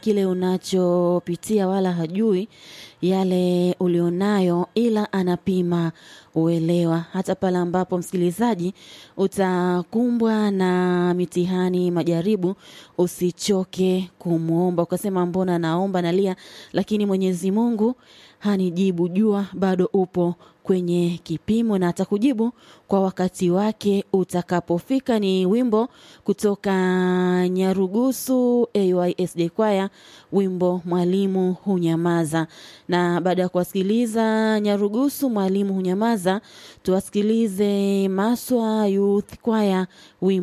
kile unachopitia wala hajui yale ulionayo, ila anapima uelewa. Hata pale ambapo msikilizaji utakumbwa na mitihani, majaribu, usichoke kumwomba ukasema, mbona naomba nalia, lakini Mwenyezi Mungu hanijibu. Jua bado upo kwenye kipimo na atakujibu kwa wakati wake utakapofika. Ni wimbo kutoka Nyarugusu AYSJ Kwaya, wimbo Mwalimu Hunyamaza. Na baada ya kuwasikiliza Nyarugusu Mwalimu Hunyamaza, tuwasikilize Maswa Youth Kwaya wimbo